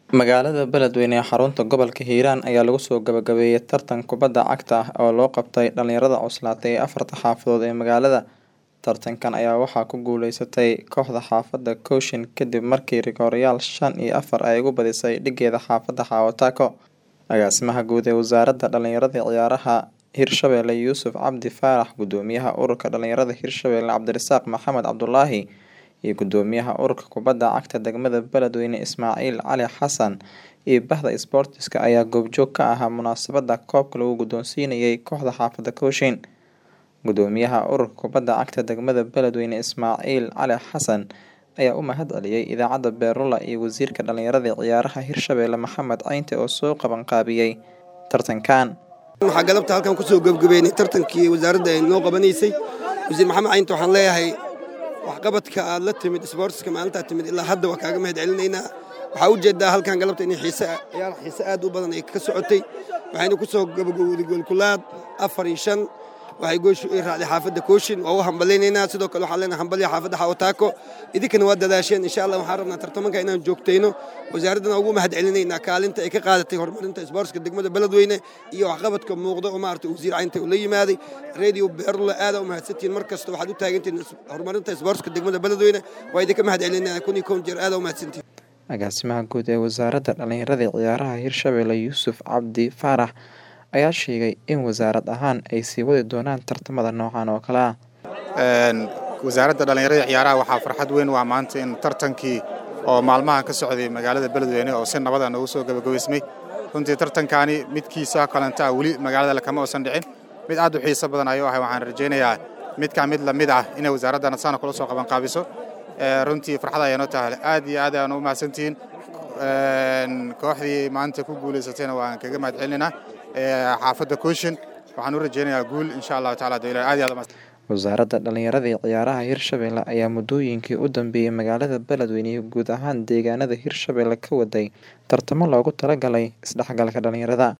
Magaalada Beledweyne ee xarunta gobolka Hiiraan ayaa lagu soo gabagabeeyay tartan kubadda cagta ah oo loo qabtay dhalinyarada cuslaatay ee afarta xaafadood ee magaalada. Tartankan ayaa waxaa ku guuleysatay kooxda xaafadda Cochin kadib markii rigooreyaal shan iyo afar ay uga badisay dhigeeda xaafadda Hawo-Tako. Agaasimaha guud ee Wasaaradda Dhalinyarada iyo Ciyaaraha Hirshabelle Yuusuf Cabdi Faarax, Gudoomiyaha Ururka Dhalinyarada Hirshabelle Cabdirasaaq Maxamed Cabdulaahi, iyo Gudoomiyaha Ururka Kubadda Cagta Degmada Beledweyne Ismaaciil Cali Xasan iyo Bahda Isboortiska ayaa goobjoog ka ahaa munaasabadda koobka lagu guddoonsiinayay kooxda xaafadda Cochin. Gudoomiyaha Ururka Kubadda Cagta Degmada Beledweyne Ismaaciil Cali Xasan ayaa u mahadceliyay idaacadda Beerlula iyo Wasiirka Dhalinyarada iyo Ciyaaraha Hirshabelle Maxamed Ceynte oo soo qabanqaabiyay tartankan. waxaa galabta halkan kusoo gebagabeynay tartankii wasaaradda ay noo qabanaysay wasiir maxamed caynta waxaan leeyahay waxqabadka aad la timid isboortiska maalintaa timid ilaa hadda waa kaaga mahad celinaynaa waxaa ujeedaa halkan galabta in xiise ciyaar xiise aad u badan ay ka socotay waxayna kusoo gabagowday goolkulaad afar iyo shan waxay gooshu ay raacday xaafadda kooshin waa u hambalaynaynaa sidoo kale waxaan leenahay hambalya xaafadda xawataako idinkana waa dadaasheen insha allah waxaan rabnaa tartamanka inaan joogtayno wasaaraddana ugu mahad celinaynaa kaalinta ay ka qaadatay horumarinta isboortiska degmada beledweyne iyo waxqabadka muuqda oo maaragtay wasiir caynta uu la yimaaday radio beerlula aadaa u mahadsantihiin mar kasta waxaad u taagantihiin horumarinta isboortiska degmada beledweyne waa idinka mahad celinayna kun iyo kown jeer aadaa u mahadsantihiin Agaasimaha guud ee Wasaaradda Dhalinyarada iyo Ciyaaraha Hirshabelle Yuusuf Cabdi Faarax ayaa sheegay in wasaarad ahaan ay sii wadi doonaan tartamada noocan oo kale ah. wasaaradda dhallinyarada iyo ciyaaraha waxaa farxad weyn waa maanta in tartankii oo maalmahan ka socday magaalada beledweyne oo si nabada noogu soo gabagabaysmay runtii tartankaani midkiisa kalenta ah weli magaalada kama uusan dhicin mid aad u xiiso badan ayuu ahay waxaan rajaynayaa midkaa mid lamid ah inay wasaaradda nadsana kula soo qabanqaabiso runtii farxad ayaa noo tahay aad iyo aad ayaan u mahadsantihiin kooxdii maanta ku guulaysatayna waan kaga mahad celinaynaa xaafadda kooshin waxaan u rajaynayaa guul insha allahu taala dowla aad iyo aad u Wasaaradda Dhalinyarada iyo Ciyaaraha Hirshabelle ayaa muddooyinkii u dambeeyay magaalada Beledweyne iyo guud ahaan deegaanada Hirshabelle ka waday tartamo loogu talagalay isdhexgalka dhalinyarada.